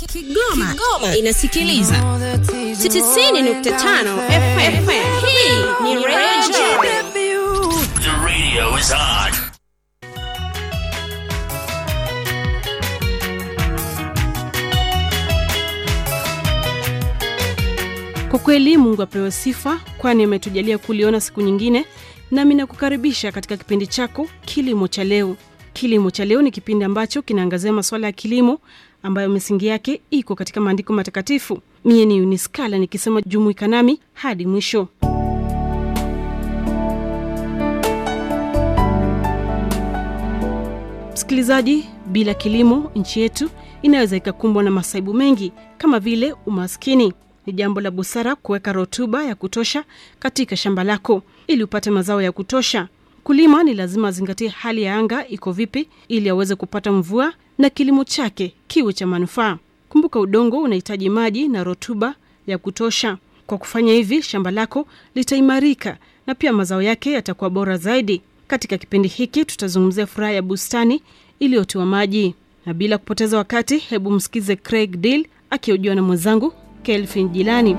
Kigoma, Kigoma inasikiliza 90.5 FM. Hii ni Radio The radio is on. Kwa kweli Mungu apewe sifa, kwani ametujalia kuliona siku nyingine, nami nakukaribisha katika kipindi chako Kilimo cha Leo. Kilimo cha Leo ni kipindi ambacho kinaangazia masuala ya kilimo ambayo misingi yake iko katika maandiko matakatifu. Mie ni Uniskala nikisema jumuika nami hadi mwisho. Msikilizaji, bila kilimo nchi yetu inaweza ikakumbwa na masaibu mengi kama vile umaskini. Ni jambo la busara kuweka rutuba ya kutosha katika shamba lako ili upate mazao ya kutosha. Kulima ni lazima azingatie hali ya anga iko vipi, ili aweze kupata mvua na kilimo chake kiwe cha manufaa. Kumbuka, udongo unahitaji maji na rutuba ya kutosha. Kwa kufanya hivi, shamba lako litaimarika na pia mazao yake yatakuwa bora zaidi. Katika kipindi hiki tutazungumzia furaha ya bustani iliyotiwa maji, na bila kupoteza wakati, hebu msikize Craig Deal akihojiwa na mwenzangu Kelvin Jilani.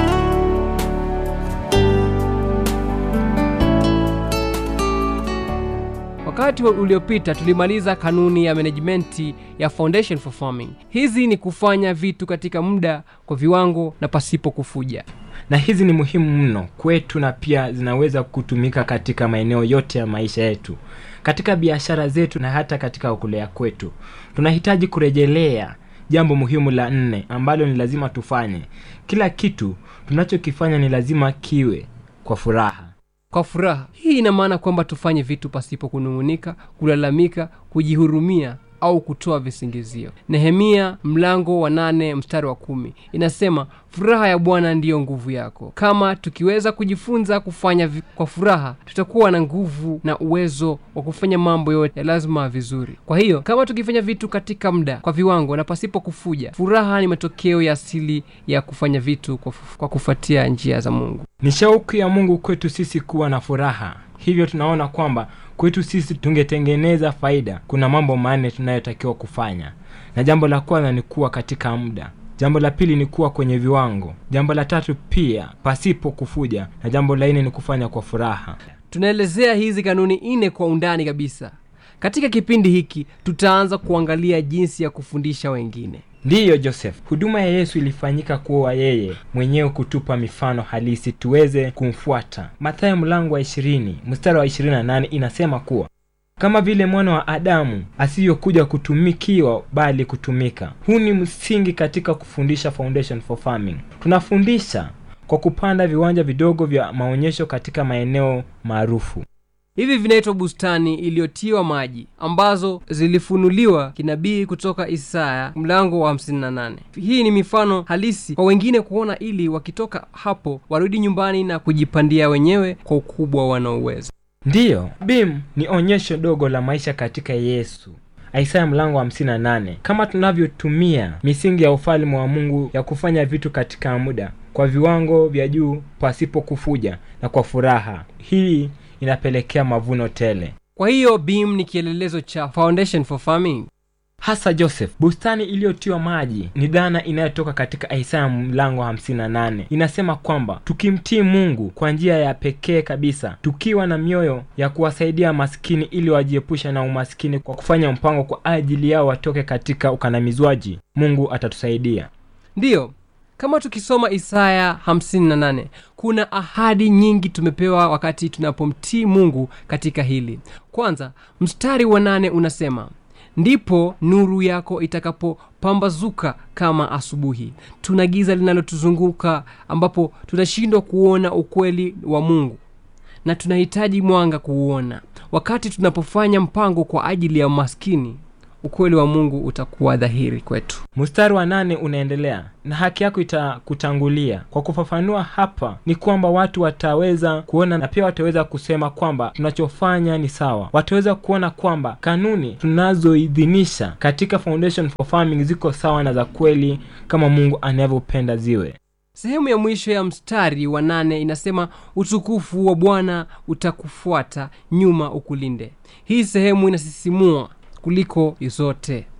Wakati uliopita tulimaliza kanuni ya menejimenti ya Foundation for Farming. Hizi ni kufanya vitu katika muda, kwa viwango na pasipo kufuja. na hizi ni muhimu mno kwetu na pia zinaweza kutumika katika maeneo yote ya maisha yetu katika biashara zetu na hata katika kulea kwetu tunahitaji kurejelea jambo muhimu la nne ambalo ni lazima tufanye kila kitu tunachokifanya ni lazima kiwe kwa furaha Kwa furaha hii ina maana kwamba tufanye vitu pasipo kunung'unika, kulalamika, kujihurumia au kutoa visingizio. Nehemia mlango wa nane mstari wa kumi inasema furaha ya Bwana ndiyo nguvu yako. Kama tukiweza kujifunza kufanya vi- kwa furaha, tutakuwa na nguvu na uwezo wa kufanya mambo yote ya lazima vizuri. Kwa hiyo kama tukifanya vitu katika muda, kwa viwango na pasipo kufuja, furaha ni matokeo ya asili ya kufanya vitu kwa, fu- kwa kufuatia njia za Mungu. ni shauku ya mungu kwetu sisi kuwa na furaha hivyo tunaona kwamba kwetu sisi tungetengeneza faida kuna mambo manne tunayotakiwa kufanya na jambo la kwanza ni kuwa katika muda jambo la pili ni kuwa kwenye viwango jambo la tatu pia pasipo kufuja na jambo la nne ni kufanya kwa furaha tunaelezea hizi kanuni nne kwa undani kabisa katika kipindi hiki tutaanza kuangalia jinsi ya kufundisha wengine ndiyo joseph huduma ya yesu ilifanyika kuwa yeye mwenyewe kutupa mifano halisi tuweze kumfuata mathayo mlango wa ishirini mstari wa ishirini na nane inasema kuwa kama vile mwana wa adamu asiyokuja kutumikiwa bali kutumika huu ni msingi katika kufundisha foundation for farming tunafundisha kwa kupanda viwanja vidogo vya maonyesho katika maeneo maarufu hivi vinaitwa bustani iliyotiwa maji ambazo zilifunuliwa kinabii kutoka isaya mlango wa 58 hii ni mifano halisi kwa wengine kuona ili wakitoka hapo warudi nyumbani na kujipandia wenyewe kwa ukubwa wanaoweza ndiyo bim ni onyesho dogo la maisha katika yesu isaya mlango wa 58 kama tunavyotumia misingi ya ufalme wa mungu ya kufanya vitu katika muda kwa viwango vya juu pasipo kufuja na kwa furaha hii inapelekea mavuno tele kwa hiyo bim ni kielelezo cha foundation for farming hasa joseph bustani iliyotiwa maji ni dhana inayotoka katika isaya mlango wa 58 inasema kwamba tukimtii mungu kwa njia ya pekee kabisa tukiwa na mioyo ya kuwasaidia maskini ili wajiepusha na umaskini kwa kufanya mpango kwa ajili yao watoke katika ukandamizwaji mungu atatusaidia ndiyo kama tukisoma isaya 58 kuna ahadi nyingi tumepewa wakati tunapomtii mungu katika hili kwanza mstari wa nane unasema ndipo nuru yako itakapopambazuka kama asubuhi tuna giza linalotuzunguka ambapo tunashindwa kuona ukweli wa mungu na tunahitaji mwanga kuuona wakati tunapofanya mpango kwa ajili ya maskini ukweli wa mungu utakuwa dhahiri kwetu mstari wa nane unaendelea na haki yako itakutangulia kwa kufafanua hapa ni kwamba watu wataweza kuona na pia wataweza kusema kwamba tunachofanya ni sawa wataweza kuona kwamba kanuni tunazoidhinisha katika foundation for farming ziko sawa na za kweli kama mungu anavyopenda ziwe sehemu ya mwisho ya mstari wa nane inasema utukufu wa bwana utakufuata nyuma ukulinde hii sehemu inasisimua kuliko zote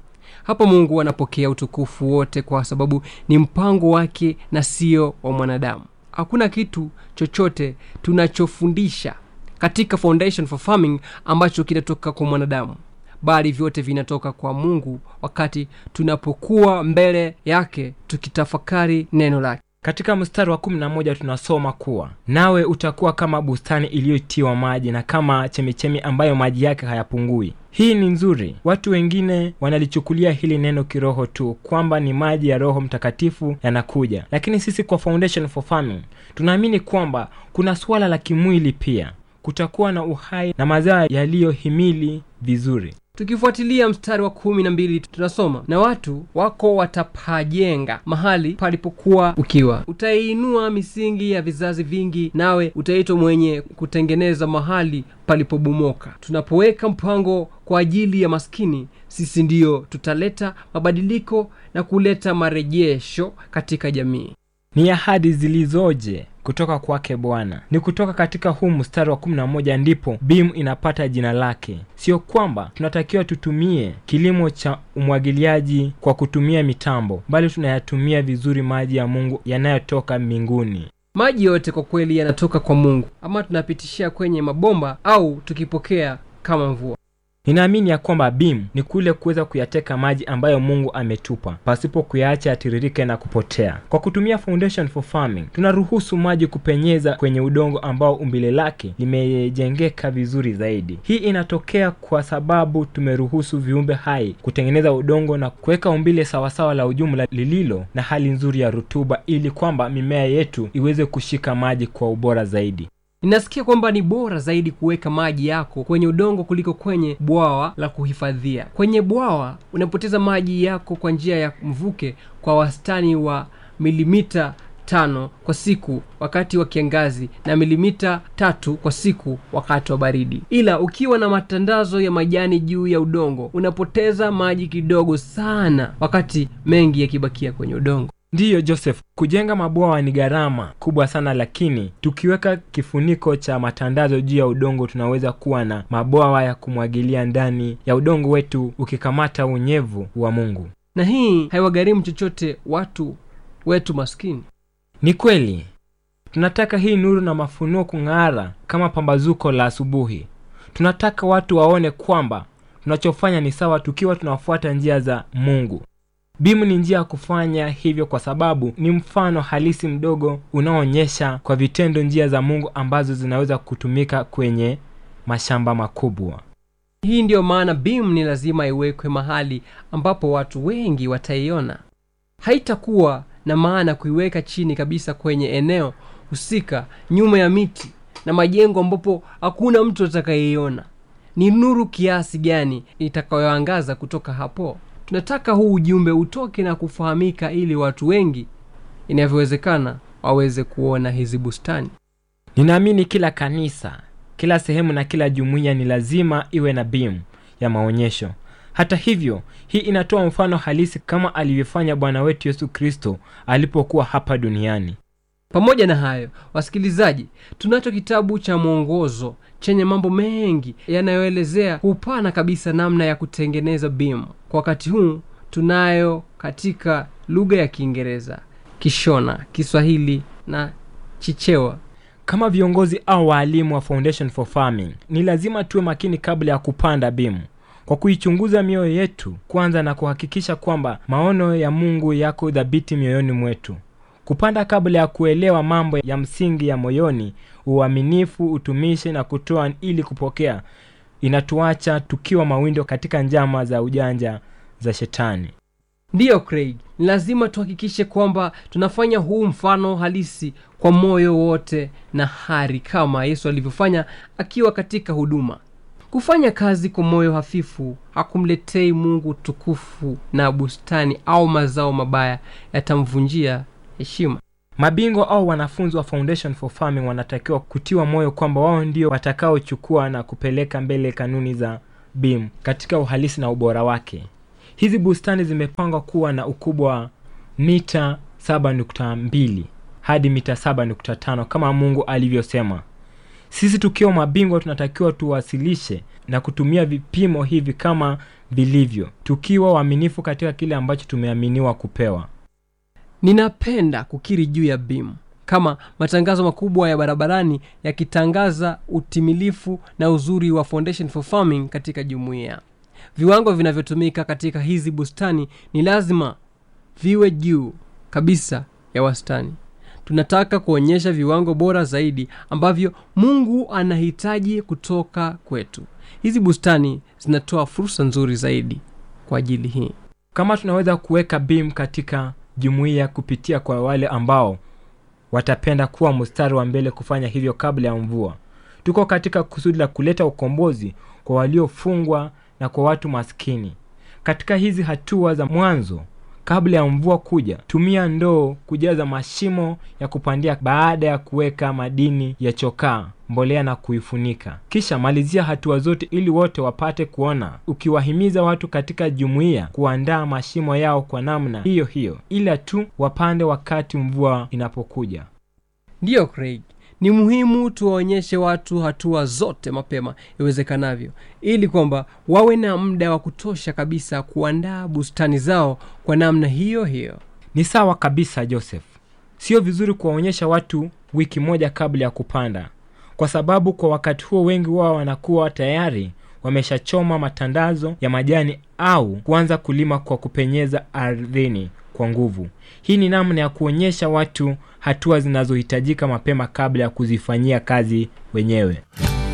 hapo mungu anapokea utukufu wote kwa sababu ni mpango wake na sio wa mwanadamu hakuna kitu chochote tunachofundisha katika foundation for farming ambacho kinatoka kwa mwanadamu bali vyote vinatoka kwa mungu wakati tunapokuwa mbele yake tukitafakari neno lake katika mstari wa kumi na moja tunasoma kuwa nawe utakuwa kama bustani iliyotiwa maji na kama chemichemi ambayo maji yake hayapungui hii ni nzuri watu wengine wanalichukulia hili neno kiroho tu kwamba ni maji ya roho mtakatifu yanakuja lakini sisi kwa foundation for farming tunaamini kwamba kuna suala la kimwili pia kutakuwa na uhai na mazao yaliyohimili vizuri tukifuatilia mstari wa kumi na mbili tunasoma na watu wako watapajenga mahali palipokuwa ukiwa utaiinua misingi ya vizazi vingi nawe utaitwa mwenye kutengeneza mahali palipobomoka tunapoweka mpango kwa ajili ya maskini sisi ndiyo tutaleta mabadiliko na kuleta marejesho katika jamii ni ahadi zilizoje kutoka kwake bwana ni kutoka katika huu mstari wa 11 ndipo bim inapata jina lake sio kwamba tunatakiwa tutumie kilimo cha umwagiliaji kwa kutumia mitambo bali tunayatumia vizuri maji ya mungu yanayotoka mbinguni maji yote kwa kweli yanatoka kwa mungu ama tunapitishia kwenye mabomba au tukipokea kama mvua ninaamini ya kwamba bim ni kule kuweza kuyateka maji ambayo mungu ametupa pasipo kuyaacha yatiririke na kupotea kwa kutumia foundation for farming tunaruhusu maji kupenyeza kwenye udongo ambao umbile lake limejengeka vizuri zaidi hii inatokea kwa sababu tumeruhusu viumbe hai kutengeneza udongo na kuweka umbile sawasawa la ujumla lililo na hali nzuri ya rutuba ili kwamba mimea yetu iweze kushika maji kwa ubora zaidi ninasikia kwamba ni bora zaidi kuweka maji yako kwenye udongo kuliko kwenye bwawa la kuhifadhia kwenye bwawa unapoteza maji yako kwa njia ya mvuke kwa wastani wa milimita tano kwa siku wakati wa kiangazi na milimita tatu kwa siku wakati wa baridi ila ukiwa na matandazo ya majani juu ya udongo unapoteza maji kidogo sana wakati mengi yakibakia kwenye udongo ndiyo joseph kujenga mabwawa ni gharama kubwa sana lakini tukiweka kifuniko cha matandazo juu ya udongo tunaweza kuwa na mabwawa ya kumwagilia ndani ya udongo wetu ukikamata unyevu wa mungu na hii haiwagharimu chochote watu wetu maskini ni kweli tunataka hii nuru na mafunuo kung'ara kama pambazuko la asubuhi tunataka watu waone kwamba tunachofanya ni sawa tukiwa tunafuata njia za mungu bimu ni njia ya kufanya hivyo kwa sababu ni mfano halisi mdogo unaoonyesha kwa vitendo njia za mungu ambazo zinaweza kutumika kwenye mashamba makubwa hii ndiyo maana bim ni lazima iwekwe mahali ambapo watu wengi wataiona haitakuwa na maana kuiweka chini kabisa kwenye eneo husika nyuma ya miti na majengo ambapo hakuna mtu atakayeiona ni nuru kiasi gani itakayoangaza kutoka hapo tunataka huu ujumbe utoke na kufahamika ili watu wengi inavyowezekana waweze kuona hizi bustani ninaamini kila kanisa kila sehemu na kila jumuiya ni lazima iwe na bimu ya maonyesho hata hivyo hii inatoa mfano halisi kama alivyofanya bwana wetu yesu kristo alipokuwa hapa duniani pamoja na hayo wasikilizaji tunacho kitabu cha mwongozo chenye mambo mengi yanayoelezea upana kabisa namna ya kutengeneza bim kwa wakati huu tunayo katika lugha ya kiingereza kishona kiswahili na chichewa kama viongozi au waalimu wa foundation for farming ni lazima tuwe makini kabla ya kupanda bimu kwa kuichunguza mioyo yetu kwanza na kuhakikisha kwamba maono ya mungu yako dhabiti mioyoni mwetu kupanda kabla ya kuelewa mambo ya msingi ya moyoni uaminifu utumishi na kutoa ili kupokea inatuacha tukiwa mawindo katika njama za ujanja za shetani ndiyo craig ni lazima tuhakikishe kwamba tunafanya huu mfano halisi kwa moyo wote na hari kama yesu alivyofanya akiwa katika huduma kufanya kazi kwa moyo hafifu hakumletei mungu tukufu na bustani au mazao mabaya yatamvunjia heshima mabingwa au wanafunzi wa foundation for farming wanatakiwa kutiwa moyo kwamba wao ndio watakaochukua na kupeleka mbele kanuni za bim katika uhalisi na ubora wake hizi bustani zimepangwa kuwa na ukubwa wa mita 7.2 hadi mita 7.5 kama mungu alivyosema sisi tukiwa mabingwa tunatakiwa tuwasilishe na kutumia vipimo hivi kama vilivyo tukiwa waaminifu katika kile ambacho tumeaminiwa kupewa ninapenda kukiri juu ya bim kama matangazo makubwa ya barabarani yakitangaza utimilifu na uzuri wa foundation for farming katika jumuiya viwango vinavyotumika katika hizi bustani ni lazima viwe juu kabisa ya wastani tunataka kuonyesha viwango bora zaidi ambavyo mungu anahitaji kutoka kwetu hizi bustani zinatoa fursa nzuri zaidi kwa ajili hii kama tunaweza kuweka bim katika jumuiya kupitia kwa wale ambao watapenda kuwa mstari wa mbele kufanya hivyo kabla ya mvua tuko katika kusudi la kuleta ukombozi kwa waliofungwa na kwa watu maskini katika hizi hatua za mwanzo kabla ya mvua kuja tumia ndoo kujaza mashimo ya kupandia baada ya kuweka madini ya chokaa mbolea na kuifunika kisha malizia hatua zote ili wote wapate kuona ukiwahimiza watu katika jumuiya kuandaa mashimo yao kwa namna hiyo hiyo ila tu wapande wakati mvua inapokuja ndiyo craig ni muhimu tuwaonyeshe watu hatua zote mapema iwezekanavyo ili kwamba wawe na muda wa kutosha kabisa kuandaa bustani zao kwa namna hiyo hiyo ni sawa kabisa joseph sio vizuri kuwaonyesha watu wiki moja kabla ya kupanda kwa sababu kwa wakati huo wengi wao wanakuwa tayari wameshachoma matandazo ya majani au kuanza kulima kwa kupenyeza ardhini kwa nguvu hii ni namna ya kuonyesha watu hatua zinazohitajika mapema kabla ya kuzifanyia kazi wenyewe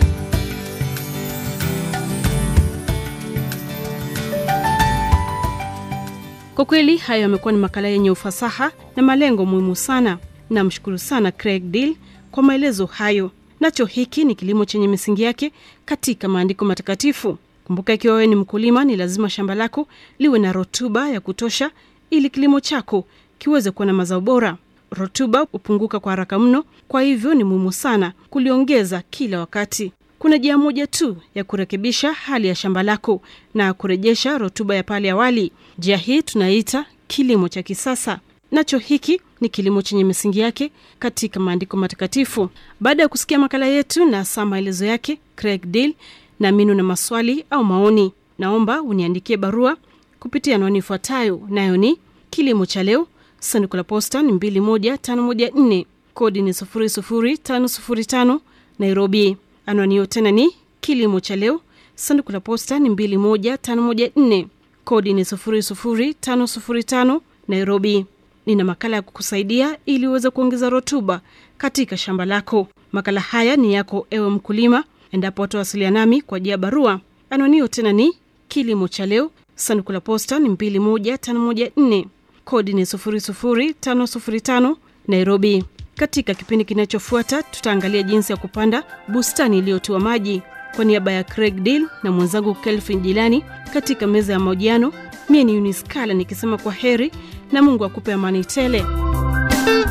kwa kweli hayo yamekuwa ni makala yenye ufasaha na malengo muhimu sana namshukuru sana craig deal kwa maelezo hayo nacho hiki ni kilimo chenye misingi yake katika maandiko matakatifu kumbuka ikiwa wewe ni mkulima ni lazima shamba lako liwe na rotuba ya kutosha ili kilimo chako kiweze kuwa na mazao bora rotuba hupunguka kwa haraka mno kwa hivyo ni muhimu sana kuliongeza kila wakati kuna njia moja tu ya kurekebisha hali ya shamba lako na kurejesha rotuba ya pale awali njia hii tunaita kilimo cha kisasa nacho hiki ni kilimo chenye misingi yake katika maandiko matakatifu baada ya kusikia makala yetu na saa maelezo yake craig deal na minu na maswali au maoni naomba uniandikie barua kupitia anwani ifuatayo nayo ni kilimo cha leo sanduku la posta ni 21514 kodi ni 00505 nairobi anwani hiyo tena ni kilimo cha leo sanduku la posta ni 21514 kodi ni 00505 nairobi nina makala ya kukusaidia ili uweze kuongeza rotuba katika shamba lako makala haya ni yako ewe mkulima endapo watawasiliana nami kwa jia barua anwani hiyo tena ni kilimo cha leo sanduku la posta ni 21514 kodi ni 00505 nairobi katika kipindi kinachofuata tutaangalia jinsi ya kupanda bustani iliyotiwa maji kwa niaba ya craig deal na mwenzangu kelvin jilani katika meza ya mahojiano mie ni uniskala nikisema kwa heri na mungu akupe amani tele